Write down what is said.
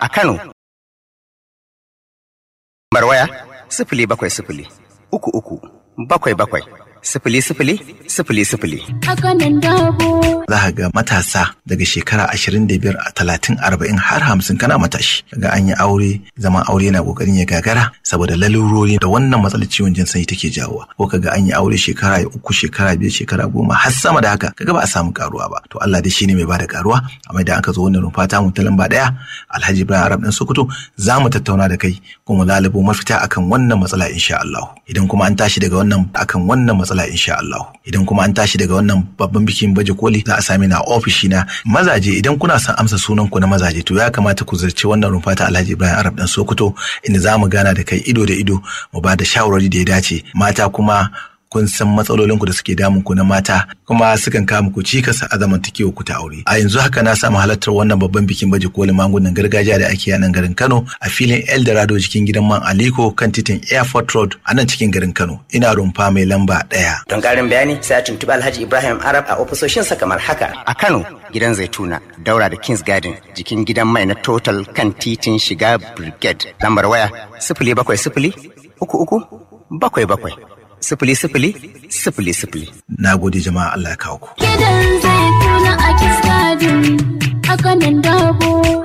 a Kano. Barwaya sifili bakwai sifili uku uku bakwai bakwai sifili sifili sifili sifili. A kanan dabo. za ka ga matasa daga shekara ashirin da biyar a talatin arba'in har hamsin kana matashi ga an yi aure zaman aure na kokarin ya gagara saboda lalurori da wannan matsalar ciwon jin sanyi take jawowa ko kaga an yi aure shekara ya uku shekara biyar shekara goma har sama da haka kaga ba a samu karuwa ba to Allah dai shine mai bada karuwa amma idan aka zo wannan rufa ta mu ta lamba daya Alhaji Ibrahim Arab dan Sokoto za mu tattauna da kai kuma lalubo mafita akan wannan matsala insha Allah idan kuma an tashi daga wannan akan wannan matsala insha Allah idan kuma an tashi daga wannan babban bikin baje koli za a sami na ofishi na mazaje idan kuna son amsa sunan ku na mazaje to ya kamata ku zirce wannan rumfa ta Alhaji Ibrahim Arab dan Sokoto inda za mu gana da kai ido da ido mu ba da shawarwari da ya dace mata kuma kun san matsalolin ku da suke damun ku na mata kuma sukan kawo muku cikas a zamantakewa ku ta aure a yanzu haka na samu halartar wannan babban bikin baje kolin magungunan gargajiya da ake yi a nan garin Kano a filin Eldorado cikin gidan man Aliko kan titin Airport Road a nan cikin garin Kano ina rumfa mai lamba ɗaya. Don ƙarin bayani sai a tuntuɓi Alhaji Ibrahim Arab a ofisoshinsa kamar haka. A Kano gidan Zaituna daura da Kings Garden jikin gidan mai na Total kan titin shiga Brigade lambar waya sifili bakwai sifili uku uku bakwai bakwai sifili sifili sifili sifili. Na gode jama'a Allah ya kawo ku. Gidan zai tuna a kiskadin. A kanan dabo.